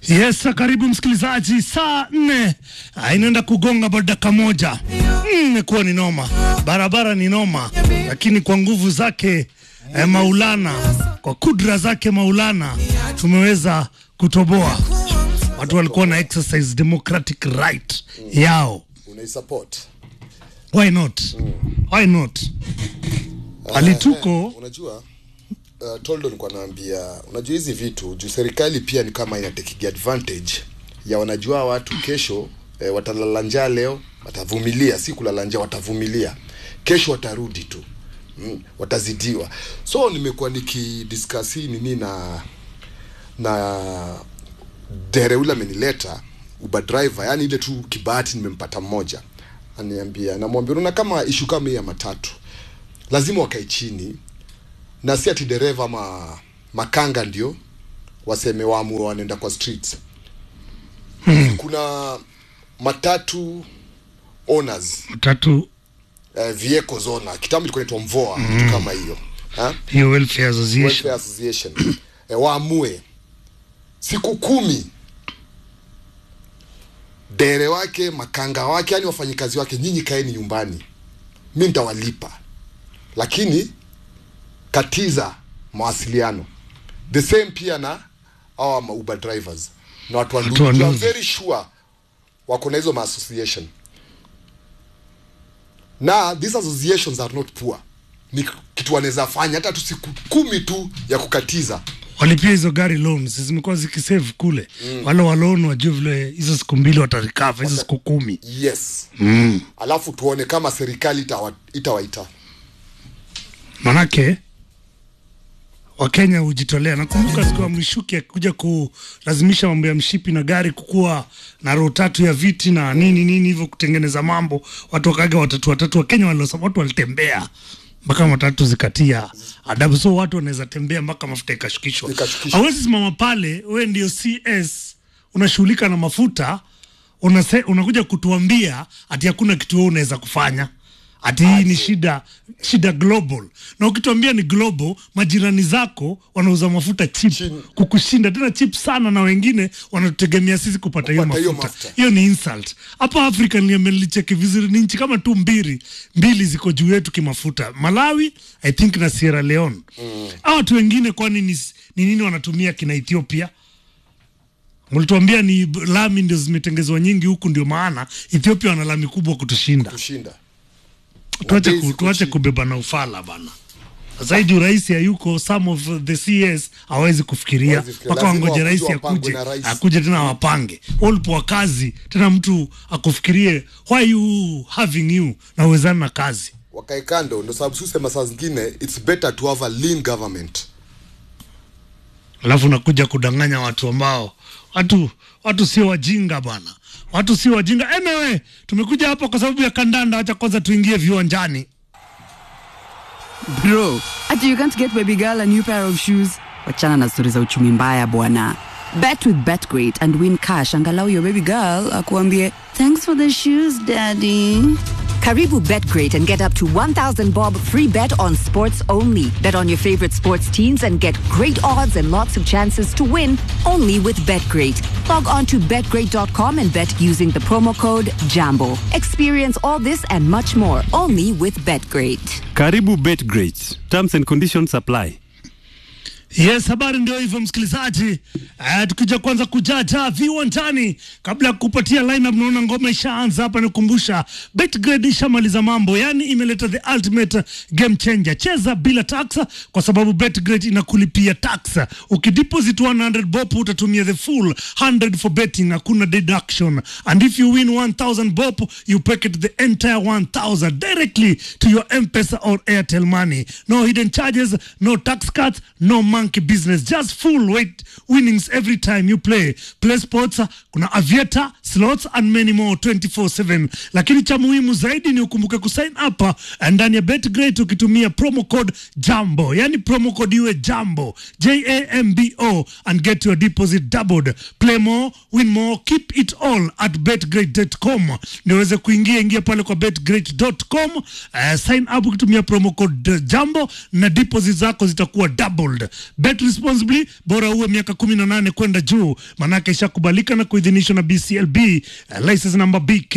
Yes, karibu msikilizaji, saa nne ah, inaenda kugonga baada dakika moja. Mm, Imekuwa ni noma, barabara ni noma, lakini kwa nguvu zake eh, Maulana, kwa kudra zake Maulana tumeweza kutoboa. Watu walikuwa na exercise democratic right yao, unaisupport why not? Why not? Alituko unajua uh, toldo nilikuwa naambia unajua hizi vitu juu serikali pia ni kama inatekigi advantage ya wanajua watu kesho eh, watalala njaa leo watavumilia si kulala njaa watavumilia kesho watarudi tu mm, watazidiwa so nimekuwa nikidiscuss hii nini na na dere ule amenileta uber driver yani ile tu kibahati nimempata mmoja aniambia namwambia unaona kama ishu kama hii ya matatu lazima wakae chini na si ati dereva ma makanga ndio waseme waamue wanaenda kwa streets hmm. kuna matatu owners tatu uh, vehicles owner kitambo ilikuwa inaitwa mvoa mm. kitu kama hiyo ha? hiyo welfare association welfare association e, waamue siku kumi dere wake makanga wake yani wafanyikazi wake nyinyi kaeni nyumbani mi nitawalipa lakini katiza mawasiliano the same pia na awa ma uber drivers na watu wa Watu wa ndugu I'm ndugu. very sure wako na hizo maassociation na these associations are not poor ni kitu wanaweza fanya hata tu siku kumi tu ya kukatiza walipia hizo gari loans zimekuwa zikisave kule mm. wale walon wajue vile hizo siku mbili watarikava hizo siku kumi yes mm. alafu tuone kama serikali itawa- itawaita manake wakenya hujitolea nakumbuka siku ya mwishuki akikuja kulazimisha mambo ya mshipi na gari kukuwa na roho tatu ya viti na nini nini hivyo kutengeneza mambo watu wakaga watatu watatu wakenya waliosema watu walitembea mpaka matatu zikatia adabu so watu wanaweza tembea mpaka mafuta ikashukishwa Ikashukishwa. hawezi simama pale we ndio cs unashughulika na mafuta unase, unakuja kutuambia ati hakuna kitu wewe unaweza kufanya ati hii ni shida shida global na ukituambia ni global majirani zako wanauza mafuta chip Chini. kukushinda tena chip sana na wengine wanatutegemea sisi kupata hiyo Kupata hiyo mafuta mafuta. hiyo ni insult hapa africa nilicheki vizuri ni nchi kama tu mbili mbili ziko juu yetu kimafuta malawi i think na sierra leone mm. watu wengine kwani ni, ni nini wanatumia kina ethiopia mlituambia ni b- lami ndio zimetengezwa nyingi huku ndio maana ethiopia wana lami kubwa kutushinda kushinda tuache, Bei ku, ziko tuache chini. kubeba na ufala bana zaidi rais hayuko some of the cs hawezi kufikiria Hawezi kufikiria. mpaka Lazima wangoje rais wakuje wapangwe akuje na rais. akuje tena wapange ulipowa kazi tena mtu akufikirie why you having you na uwezani na kazi wakae kando ndo sababu susema saa zingine its better to have a lean government alafu nakuja kudanganya watu ambao watu watu sio wajinga bwana watu sio wajinga anyway tumekuja hapa kwa sababu ya kandanda wacha kwanza tuingie viwanjani Bro, ati you can't get baby girl a new pair of shoes? Wachana na stori za uchumi mbaya bwana. Bet with BetGreat and win cash angalau your baby girl akuambie thanks for the shoes daddy. Karibu BetGreat and get up to 1000 bob free bet on sports only. Bet on your favorite sports teams and get great odds and lots of chances to win only with BetGreat. Log on to betgreat.com and bet using the promo code JAMBO. Experience all this and much more only with BetGreat. Karibu BetGreat. Terms and conditions apply. Yes, habari ndio hivyo msikilizaji. Uh, tukija kwanza kujaja viwanjani kabla ya kupatia lineup, naona ngoma ishaanza hapa. Nikumbusha Betgrade ishamaliza mambo, yani imeleta the ultimate game changer. Cheza bila tax kwa sababu Betgrade inakulipia tax. Ukideposit 100 bob utatumia the full 100 for betting, hakuna deduction. And if you win 1000 bob you pocket the entire 1000 directly to your M-Pesa or Airtel money. No hidden charges, no tax cuts, no monkey business. Just full weight winnings every time you play. Play sports, uh, kuna aviator, slots and many more 24/7. Lakini cha muhimu zaidi ni ukumbuke kusign up uh, ndani ya BetGreat ukitumia promo code JAMBO. Yani promo code iwe JAMBO, J A M B O and get your deposit doubled. Play more, win more, keep it all at betgreat.com. Niweze kuingia ingia pale kwa betgreat.com, uh, sign up ukitumia promo code uh, JAMBO na deposit zako zitakuwa doubled. Bet responsibly, bora uwe miaka 18 kwenda juu, manake ishakubalika na kuidhinishwa na BCLB uh, license number BK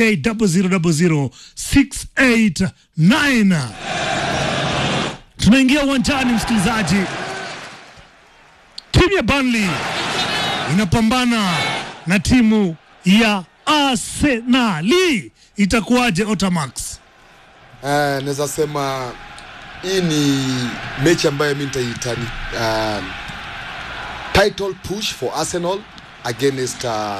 0000689. Tunaingia uwanjani msikilizaji, timu ya Burnley inapambana na timu ya Arsenali. Itakuwaje Otamax? Uh, naweza sema hii ni mechi ambayo mi nitaita ni uh, title push for Arsenal against uh,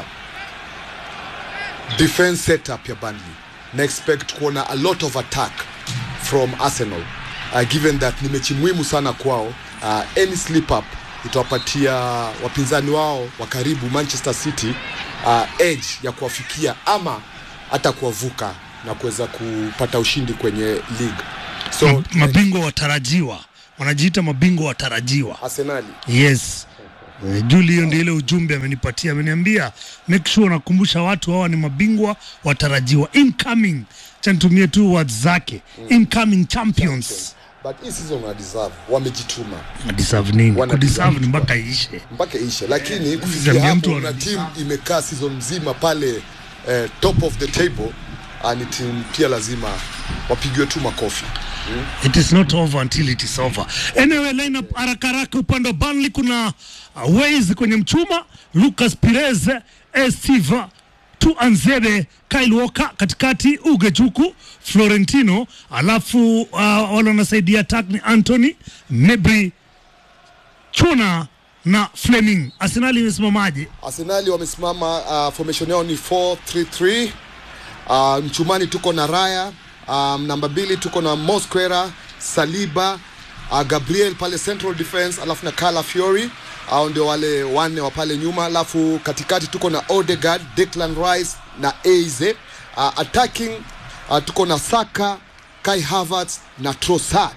defense setup ya Burnley na expect kuona a lot of attack from Arsenal uh, given that ni mechi muhimu sana kwao uh, any slip up itawapatia wapinzani wao wa karibu Manchester City uh, edge ya kuwafikia ama hata kuwavuka na kuweza kupata ushindi kwenye league so Ma- mabingwa watarajiwa wanajiita mabingwa watarajiwa Arsenali yes Eh, Juli, hiyo ndio ile ujumbe amenipatia, ameniambia make sure unakumbusha watu hawa ni mabingwa watarajiwa, incoming, cha nitumie tu words zake, incoming champions. but hii season wana deserve wamejituma Deserve nini? Wana Kudeserve ni mpaka iishe. mpaka ishe lakini kufikia Zambia mtu hapo na ana- timu imekaa season mzima pale eh, top of the table ah, ni timu pia lazima wapigiwe tu makofi It is not over until it is over. Anyway, lineup haraka haraka, upande wa Burnley kuna uh, Ways kwenye mchuma, Lucas Pires, Steve Tuanzebe, Kyle Walker katikati, Uge Juku, Florentino, alafu uh, wale wanasaidia attack ni Anthony Mebri, Chuna na Fleming. Arsenal imesimamaje? Arsenali wamesimama uh, formation yao ni 433 uh, mchumani tuko na Raya um, namba mbili tuko na Mosquera Saliba uh, Gabriel pale central defense alafu na Cala Fiori au ndio wale wanne wa pale nyuma alafu katikati tuko na Odegaard Declan Rice na Eze uh, attacking uh, tuko na Saka Kai Havertz na Trossard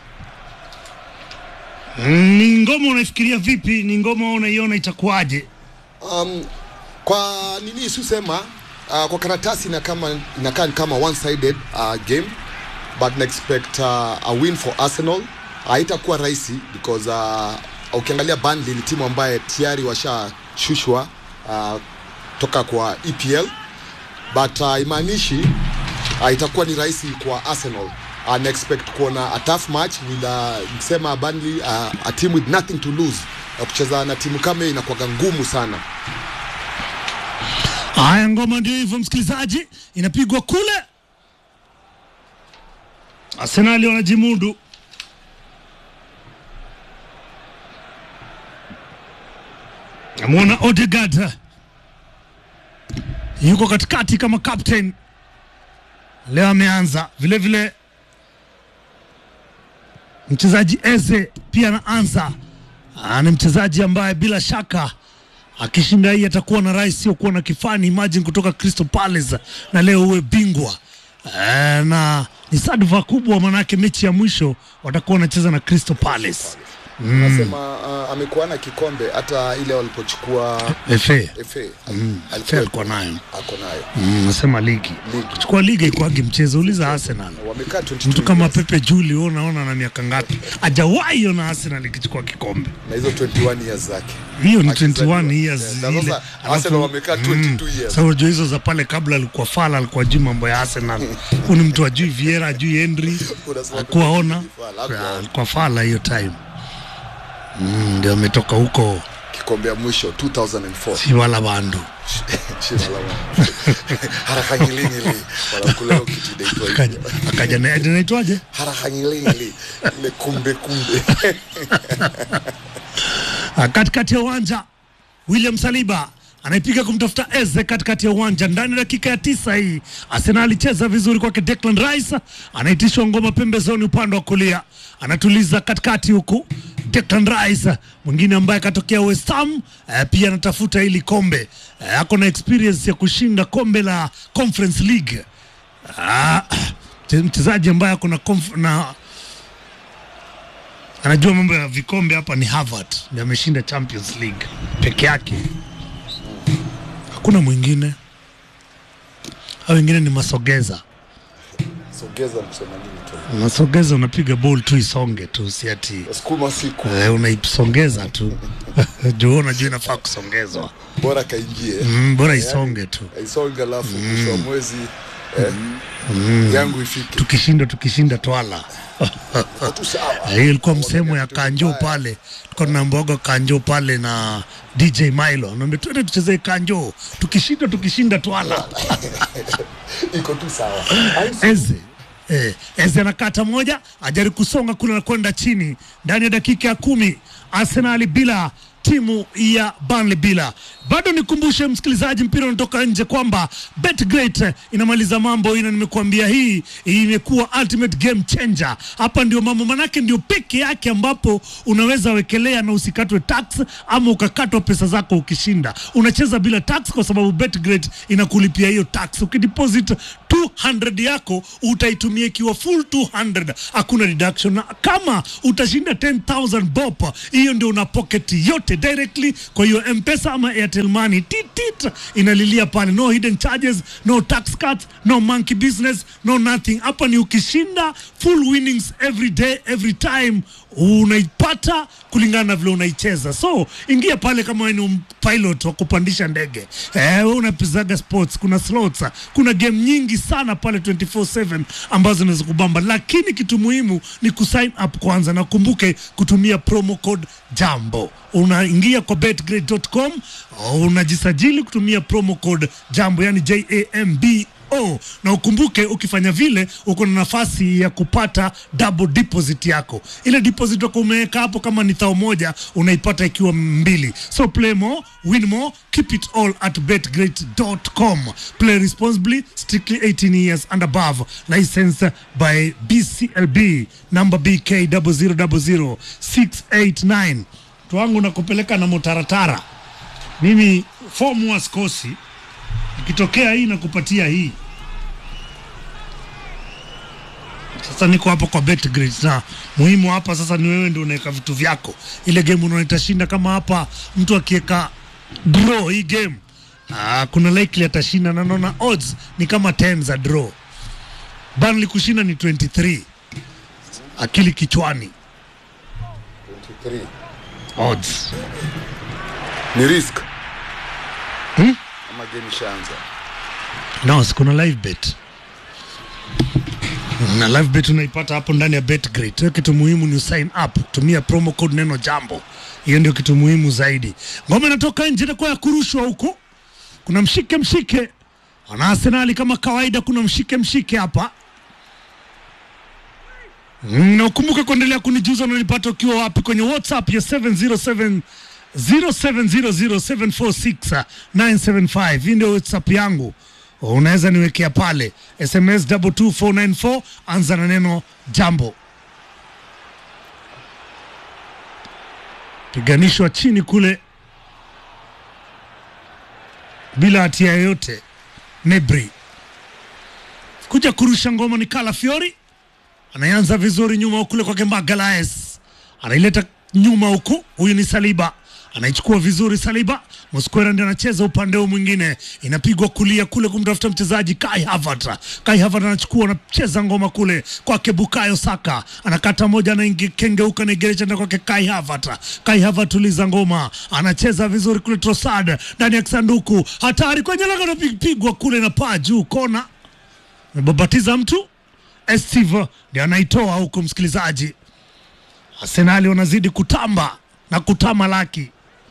Ni ngoma unaifikiria vipi? Ni ngoma unaiona itakuwaje? um, kwa nini susema uh, kwa karatasi ina kama inakaa ni kama one sided uh, game but na expect uh, a win for Arsenal haitakuwa rahisi because uh, ukiangalia Burnley ni timu ambaye tayari washashushwa uh, toka kwa EPL but uh, imaanishi uh, itakuwa ni rahisi kwa Arsenal uh, na expect kuona a tough match with uh, msema Burnley uh, a team with nothing to lose uh, kucheza na timu kama hii inakuwaga ngumu sana Haya, ngoma ndio hivyo, msikilizaji, inapigwa kule. Arsenali wanajimudu. Namwona Odegaard yuko katikati kama captain leo, ameanza vile vile. Mchezaji Eze pia anaanza, Ah, ni mchezaji ambaye bila shaka akishinda hii atakuwa na rais sio kuwa na kifani. Imagine kutoka Crystal Palace na leo uwe bingwa e, na ni sadfa kubwa, manake mechi ya mwisho watakuwa wanacheza na Crystal Palace nasema uh, amekuwa na kikombe hata ile walipochukua FA FA FA alikuwa nayo ako nayo Mm, nasema ligi Ligi. kuchukua ligi ikwagi mchezo, uliza Arsenal. wamekaa 22 Mtu kama years. Pepe Juli wewe unaona na miaka ngapi? Hajawahi ona Arsenal ikichukua kikombe. na hizo 21 years zake hiyo ni Akizaliwa. 21 years Yeah, na ile. sasa Alafu- Arsenal wamekaa 22 years. Sasa unajua hizo za pale kabla alikuwa Fala alikuwa juu mambo ya Arsenal. Huyu ni mtu ajui Vieira, ajui Henry, Unasema akuwaona Fala, hakuwaona. alikuwa Fala hiyo time. Mm, ndio ametoka huko kikombe ya mwisho 2004 si wala bandu Shina la wana. harakangilingili wanakula hiyo kitu inaitwa akaja hivyo. akaja na inaitwaje? harakangilingili ile kumbe kumbe Ah, katikati ya uwanja William Saliba anaipiga kumtafuta Eze katikati ya uwanja ndani ya dakika ya tisa hii. Arsenal alicheza vizuri kwake. Declan Rice anaitishwa ngoma pembezoni upande wa kulia, anatuliza katikati huku. Declan Rice mwingine ambaye akatokea West Ham eh, pia anatafuta hili kombe eh, ako na experience ya kushinda kombe la Conference League. Ah, mchezaji ambaye ako na, conf- na anajua mambo ya vikombe hapa ni Harvard ndiye ameshinda Champions League peke yake, hakuna mwingine. Hao wengine ni masogeza sogeza kusema nini tu unasogeza unapiga ball tu isonge tu si ati sukuma siku eh, unaisongeza tu juu unajua inafaa kusongezwa bora kaingie mm, bora isonge tu aisonge alafu mwisho wa mwezi eh, yangu ifike tukishinda tukishinda twala tu sawa hiyo ilikuwa msemo ya Kitu kanjo mbaya. pale tulikuwa tunaambiwaga kanjo pale na dj milo naambia tuende tuchezee kanjo tukishinda tukishinda twala iko tu sawa eze eh, eze anakata moja ajari kusonga kule na kwenda chini ndani ya dakika ya kumi arsenali bila timu ya Burnley bila. Bado nikumbushe msikilizaji, mpira unatoka nje kwamba BetGreat inamaliza mambo ina, nimekuambia hii imekuwa ultimate game changer. Hapa ndio mambo manake, ndio peke yake ambapo unaweza wekelea na usikatwe tax ama ukakatwa pesa zako ukishinda. Unacheza bila tax kwa sababu BetGreat inakulipia hiyo tax. Ukideposit 200 yako utaitumia ikiwa full 200, hakuna deduction. Na kama utashinda 10000 bob, hiyo ndio una pocket yote directly kwa hiyo M-Pesa ama Airtel Money. Titit inalilia pale, no hidden charges, no tax cuts, no monkey business, no nothing. Hapa ni ukishinda full winnings every day every time unaipata kulingana na vile unaicheza. So ingia pale kama wewe ni pilot wa kupandisha ndege eh, wewe unapizaga sports, kuna slots, kuna game nyingi sana pale 24/7 ambazo zinaweza kubamba, lakini kitu muhimu ni kusign up kwanza, na kumbuke kutumia promo code jambo. Unaingia kwa betgrade.com unajisajili kutumia promo code jambo, yani J A M B Oh, na ukumbuke ukifanya vile uko na nafasi ya kupata double deposit yako. Ile deposit yako umeweka hapo, kama ni thao moja unaipata ikiwa mbili. So play more, win more, keep it all at betgreat.com. Play responsibly, strictly 18 years and above. Licensed by BCLB number BK 0000689. Mtu wangu nakupeleka na motaratara. Mimi fomu wasikosi ikitokea hii nakupatia hii. Sasa niko hapa kwa BetGrid na muhimu hapa sasa ni wewe ndio unaweka vitu vyako. Ile game unaona itashinda, kama hapa mtu akiweka draw hii game ah, kuna likely atashinda, na naona odds ni kama 10 za draw. Burnley kushinda ni 23, akili kichwani 23 odds. ni risk Hmm? ama game ishaanza No, si kuna live bet na live bet unaipata hapo ndani ya BetGrid. Hiyo kitu muhimu ni sign up, tumia promo code neno jambo. Hiyo ndio kitu muhimu zaidi. Ngoma inatoka nje itakuwa ya kurushwa huko. Kuna mshike mshike. Wana Arsenali kama kawaida, kuna mshike mshike hapa. Mm, Na ukumbuke kuendelea kunijuza unanipata ukiwa wapi kwenye WhatsApp ya 707 0700746975. Hii ndio WhatsApp yangu, unaweza niwekea pale SMS 22494 anza na neno jambo. Piganishwa chini kule bila hatia yoyote. Nebri kuja kurusha ngoma ni Kala Fiori anaanza vizuri nyuma kule kwake Magalaes anaileta nyuma huku, huyu ni Saliba anaichukua vizuri Saliba. Mosquera ndiye anacheza upande huu mwingine, inapigwa kulia kule kumtafuta mchezaji Kai Havertz. Kai Havertz anachukua anacheza ngoma kule kwake Bukayo Saka, anakata moja, anakengeuka naigerecha ndani kwake Kai Havertz. Kai Havertz tuliza ngoma, anacheza vizuri kule Trossard ndani ya kisanduku, hatari kwenye lango, anapigwa kule na paa juu, kona amebabatiza mtu Esteve ndiye anaitoa huko, msikilizaji. Arsenali wanazidi kutamba na kutama laki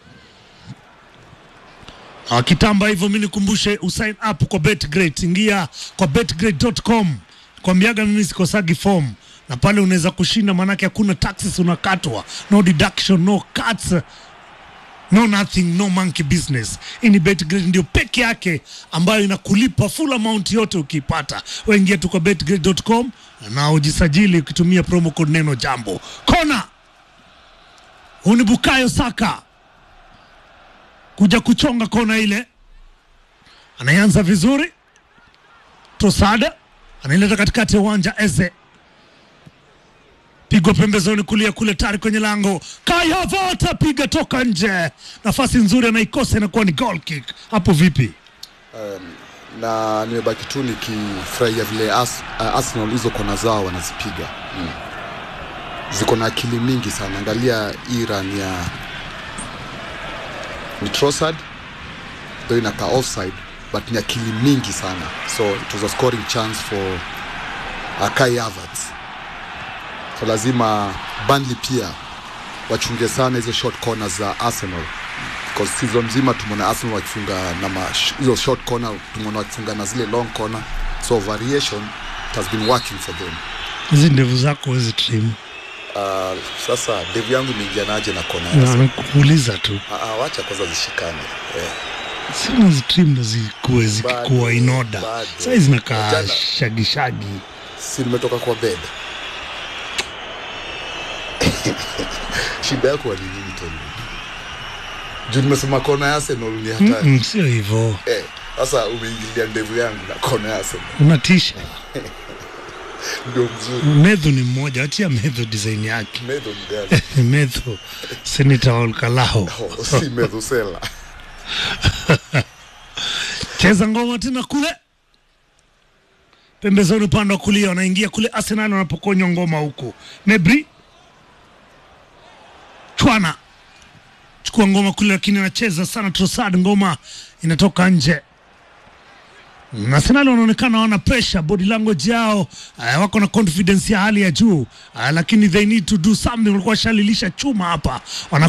na wakitamba hivyo, mi nikumbushe usign up kwa BetGreat. Ingia kwa betgreat.com, kwambiaga mimi sikosagi form, na pale unaweza kushinda, maanake hakuna taxes unakatwa, no deduction, no cuts no nothing no monkey business. Hii ni BetGrid ndio peke yake ambayo inakulipa full amount yote ukiipata. Waingia tu kwa betgrid.com na ujisajili ukitumia promo code neno jambo. Kona huu ni Bukayo Saka kuja kuchonga kona ile, anaanza vizuri. Tosada anaileta katikati ya uwanja Eze pigwa pembezoni kulia kule tari kwenye lango. Kai Havertz piga toka nje, nafasi nzuri anaikosa, inakuwa ni goal kick. Hapo vipi? na nimebaki tu nikifurahia vile Ars, uh, Arsenal hizo kona zao wanazipiga mm. ziko na akili mingi sana. Angalia hii run ya ni Trossard though inakaa offside but ni akili mingi sana, so it was a scoring chance for uh, Kai Havertz. So lazima Burnley pia wachunge sana hizo short corners za Arsenal because season mzima tumeona Arsenal wakifunga na ma, hizo short corner, tumeona wakifunga na zile long corner, so variation it has been working for them. hizi ndevu zako wezi trim Uh, sasa devu yangu imeingia naje na kona ya na Arsenal? nakuuliza tu Ah, ah, wacha kwanza zishikane eh. sina zitrim ndo zikuwe zikikuwa Bado, inoda bado. sai zinakaa Jana- shagishagi si nimetoka kwa bed shida yako ni nini Tony? juu nimesema kona ya Arsenal ni hatari Mm-mm, sio hivo Eh, sasa umeingilia ndevu yangu na kona ya Arsenal unatisha ndio mzuri medho ni mmoja achia medho design yake Medho ni gani? medho senata olkalao Oh, si Medhusela cheza ngoma tena kule pembezoni upande wa kulia wanaingia kule arsenal wanapokonywa ngoma huku nebri chwana chukua ngoma kule lakini anacheza sana trosad ngoma inatoka nje Arsenal wanaonekana wana pressure, body language yao uh, wako na confidence ya hali ya juu uh, lakini they need to do something. Walikuwa washalilisha chuma hapa, wana